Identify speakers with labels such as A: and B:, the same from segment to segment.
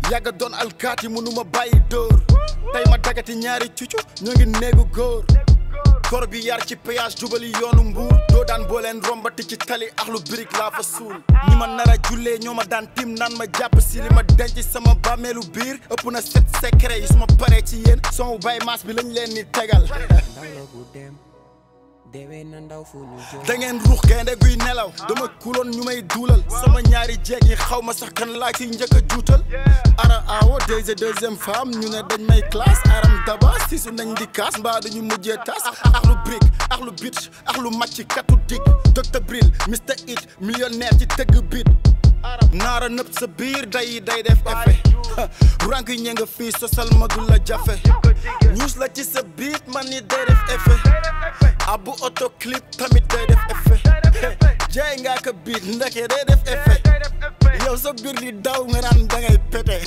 A: yàgga doon alkaati mënuma bàyyi dóor tey ma dagati ñaari cucu ñoo ngi néegu góor kor bi yar ci péage jubali yoonu mbuur doo daan boo leen rombati ci tali axlu birig laa fa suul ñi ma nar a jullee ñoo ma daan tim naan ma jàpp si li ma denc sama bàmmeelu biir ëpp na set secret yi su ma paree ci yéen son bay maas bi lañ leen ni tegal
B: ndaw la bu dem deewee na ndaw fu ñu jëm
A: da ngeen ruux gaynde guy nelaw dama kuloon ñu may duulal sama ñaari jeeg yi xaw ma sax kan laa ciy njëkk a juutal ara awo deuxième deuxième femme ñu ne dañ may classe aram daba sisu nañ di kaas mbaa dañu mujjee tas ak lu brick ak lu bitch ak lu macc katu dik docteur bril mister it millionnaire ci tëgg bit naara nëpp sa biir day day def effet rank yi ñe nga fii sosal magul la jafe ñuus la ci sa biit man ni day def effet abu auto clip tamit day def effet jaay ngaa ko biit ndeke day def effet yow sa biir di daw nga naan da ngay pété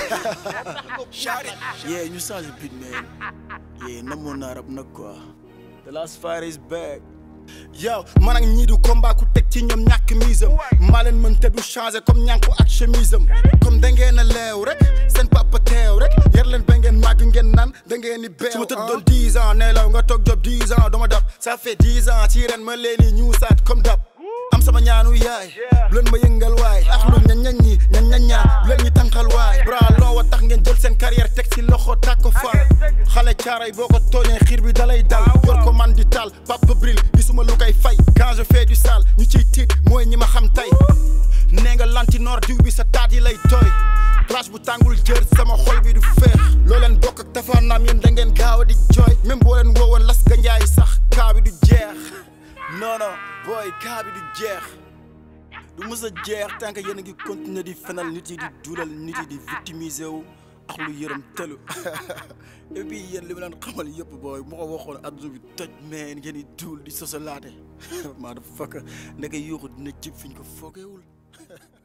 A: yeah ñu changé beat man yeah namoon naa rab nag quoi the last fire is back yow man ak ñii du combat ku teg ci ñoom ñàkk misam maa leen mën te du changé comme ñànku ak chemise am comme da ngeen a leew rek seen papa teew rek yar leen ba ngeen màgg ngeen naan da ngeen di beew su ma tëddoon dix ans ne law nga toog job dix ans dama dab ça fait dix ans ci ren ma leen di ñuusaat comme dab am sama ñaanu yaay bu leen ma yëngal waay ak lu ña ñañ ñi ña ñañaa bu leen ñi tànqal waay bra loo wa tax ngeen jël seen carrière teg ci loxo tàkk ko fa xale caaray boo ko tooñee xiir bi dalay dal yor ko man di taal papa bril gisuma lu koy fay quand je fais du sale ñu ciy tiit mooy ñi ma xam tey nee nga lantinoor diw bi sa taat yi lay tooy clash bu tàngul jër sama xol bi du feex loo leen bokk ak tafaanaam yéen da ngeen gaaw a di jooy même boo leen woowoon las ganjaay sax kaa bi du jeex non non booy kaa bi du jeex du mës a jeex tant que yéen a ngi continuer di fenal nit yi di duulal nit yi di victimiser wu ak lu yërëm tëlu et puis yéen li ma leen xamal yëpp booy moo ko waxoon adduna bi toj mais ngeen di duul di sosalaate maa dafa fakk ndeke yuuxu dina cib fi ñu ko foogeewul